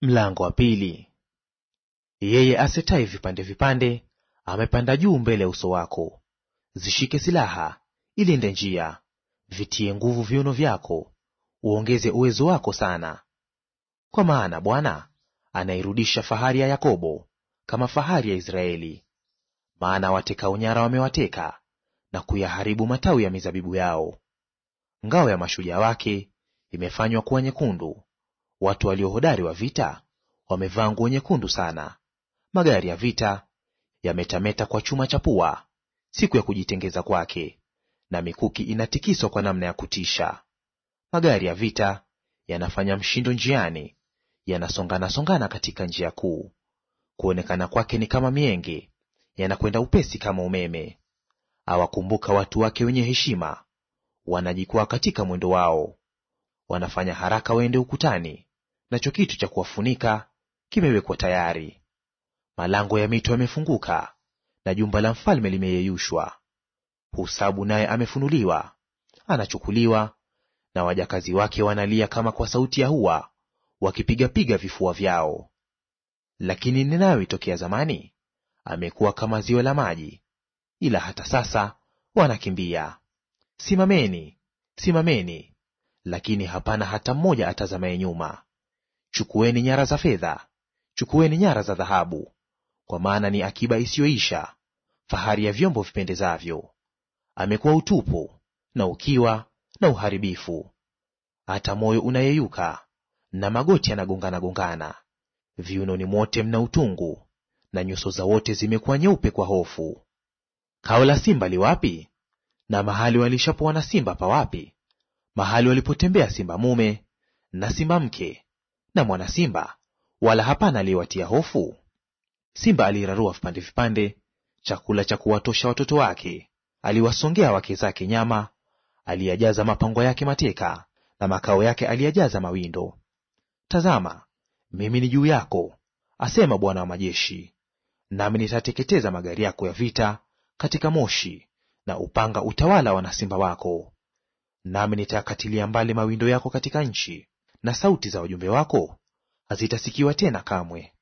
Mlango wa pili. Yeye asetaye vipande vipande amepanda juu mbele ya uso wako. Zishike silaha, ilinde njia, vitie nguvu viuno vyako, uongeze uwezo wako sana. Kwa maana Bwana anairudisha fahari ya Yakobo kama fahari ya Israeli. Maana watekao nyara wamewateka na kuyaharibu matawi ya mizabibu yao. Ngao ya mashujaa wake imefanywa kuwa nyekundu, watu waliohodari wa vita wamevaa nguo nyekundu sana. Magari ya vita yametameta kwa chuma cha pua siku ya kujitengeza kwake, na mikuki inatikiswa kwa namna ya kutisha. Magari ya vita yanafanya mshindo njiani, yanasongana songana katika njia kuu. Kuonekana kwake ni kama mienge, yanakwenda upesi kama umeme. Awakumbuka watu wake wenye heshima, wanajikwaa katika mwendo wao. Wanafanya haraka waende ukutani, nacho kitu cha kuwafunika kimewekwa tayari. Malango ya mito yamefunguka, na jumba la mfalme limeyeyushwa. Husabu naye amefunuliwa, anachukuliwa, na wajakazi wake wanalia kama kwa sauti ya hua, wakipigapiga vifua vyao. Lakini Ninawi tokea zamani amekuwa kama ziwa la maji, ila hata sasa wanakimbia. Simameni, simameni, lakini hapana hata mmoja atazamaye nyuma. Chukueni nyara za fedha, chukueni nyara za dhahabu, kwa maana ni akiba isiyoisha, fahari ya vyombo vipendezavyo. Amekuwa utupu na ukiwa na uharibifu, hata moyo unayeyuka na magoti yanagongana gongana. Viunoni mwote mna utungu, na nyuso za wote zimekuwa nyeupe kwa hofu. Kao la simba li wapi? Na mahali walishapoa na simba pa wapi? Mahali walipotembea simba mume na simba mke na mwana simba, wala hapana aliyewatia hofu? Simba alirarua vipande vipande chakula cha kuwatosha watoto wake, aliwasongea wake zake nyama, aliyajaza mapango yake mateka, na makao yake aliyajaza mawindo. Tazama, mimi ni juu yako, asema Bwana wa majeshi, nami nitateketeza magari yako ya vita katika moshi, na upanga utawala wana simba wako. Nami nitakatilia mbali mawindo yako katika nchi, na sauti za wajumbe wako hazitasikiwa tena kamwe.